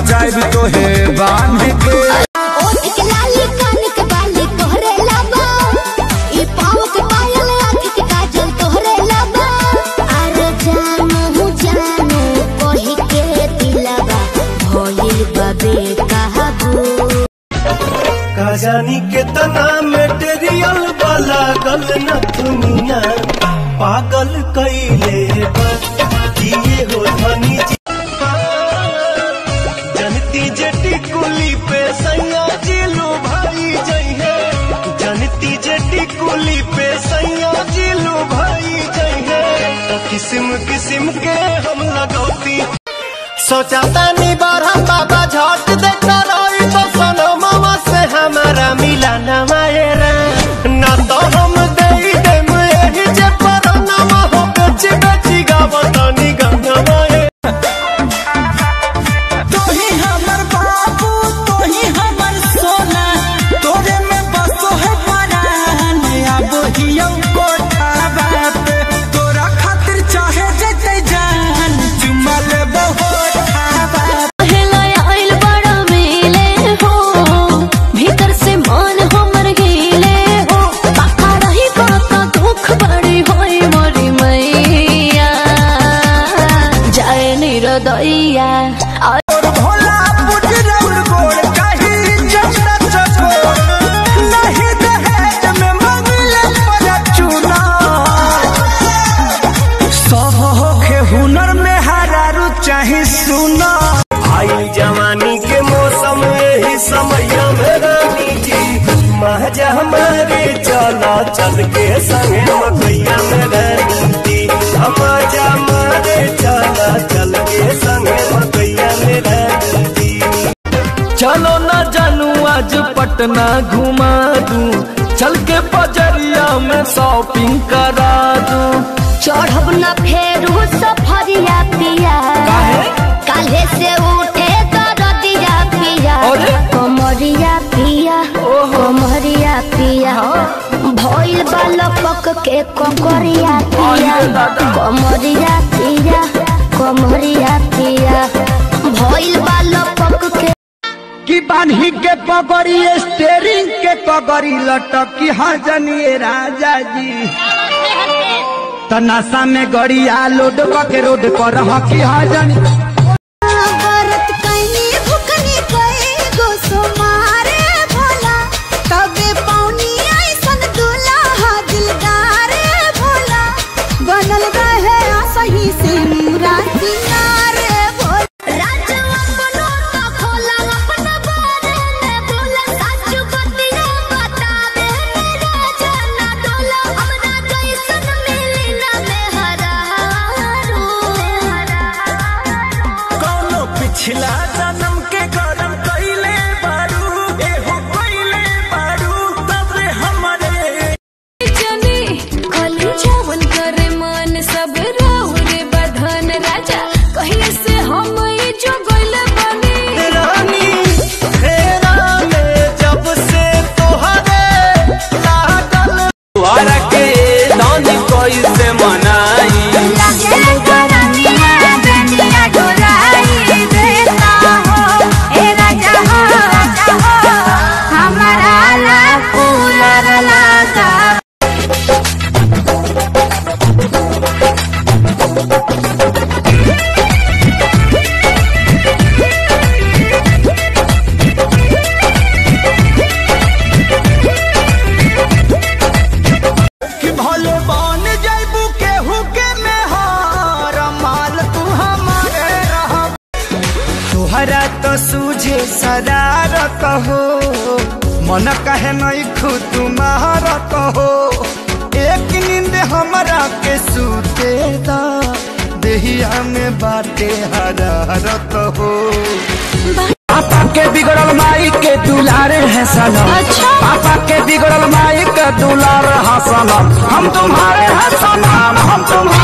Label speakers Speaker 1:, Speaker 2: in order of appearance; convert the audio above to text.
Speaker 1: नचाइब तोहे बांध के
Speaker 2: ओठ के लाली कान के बाली तोहरे लाबा ई पाँव के पायल आँख के काजल तोहरे लाबा अरे जानू जानू कही के दिलवा भइल बाबे कहबू
Speaker 3: का जानी कितना मेटेरियल वाला गल न दुनिया पागल कैले बा। किए हो धनी जी जनती जटी कुली पे सैया जिलू भाई जइहे जनती जटी कुली पे सैया जिलू भाई जइहे तो किस्म किस्म के हम लगौती सोचाता नी बार हम बाबा झट देखता रही तो सनो मामा से हमारा मिला न मायरा ना तो हम दे दे यही जे पर नामा हो बेची बेची गावतानी गंगा माये
Speaker 1: तोही हमर बाबू तोही हमर सोना तोरे में बसो है परान अब हियौ कोठावा पे तोरा खातिर चाहे जते जान चुमा लेबो होठावा
Speaker 2: पहला आइल बड़ा मेले हो भीतर से मन हमर गेले हो पाका रही पाका दुख बड़ी होई मोरी मैया जाए निरदैया
Speaker 1: और भोला पुजरौर गोड़ कहीं चंदा चकोर नहीं दहेज में मंगले पर चूना सब होखे हुनर में हरारू चाहे सुना
Speaker 3: आई जवानी के मौसम यही समय में रानी जी महजा हमारे चला चल के संगे मकैया में रानी जी हमारा हमारे चला चल के संगे मकैया में रानी जी
Speaker 4: चलो ना जानू आज पटना घुमा दूं चल के बजरिया में शॉपिंग करा दूं
Speaker 2: चढ़ब न फेरू सफरिया पिया काले से उठे दरदिया पिया
Speaker 4: अरे?
Speaker 2: कमरिया पिया कमरिया पिया भइल बालपक के ककरिया पिया
Speaker 4: अरे दादा।
Speaker 2: कमरिया पिया कमरिया पिया भइल बालपक के
Speaker 1: कि बान्ही के पगड़ी स्टेरिंग के पगड़ी लटकी हजनिए राजा जी तनासा में गड़िया लोड के रोड पर हकी हजनी
Speaker 2: व्रत कइनी भुखनी कई गो सोमारे भोला तबे पौनी ऐसन दुल्हा दिलदारे भोला बनल रहे सही से मुराती नारे भोला राजू अपनो तो खोला अपना बारे में बोला साचू बतिया बता दे मेरा जाना डोला हमरा जैसन मिली ना मेहरारू
Speaker 3: कौनो पिछला जन्म के गरम कैले बारू एहो कैले बारू तब हमारे
Speaker 5: जनी कली जवन करे मन सब राहुरे बधन राजा कहिए से हम ई जो गइल बनी
Speaker 3: रानी फेरा में जब से तोहरे लागल
Speaker 4: द्वारा के दानी कोई से मनाई
Speaker 1: कि भले बन जैबू केहू के मेहर माल तू हमारे रह तोहरा तो सूझे शरारत हो मन कहे नहीं खुद तुम्हारत हो एक नींद हमरा के सूते दा देहिया में बाटे हरारत हो पापा के बिगड़ल माई के दुलार है सनम
Speaker 5: अच्छा।
Speaker 1: पापा के बिगड़ल माई के दुलार है सनम हम तुम्हारे हैं सनम हम तुम्हारे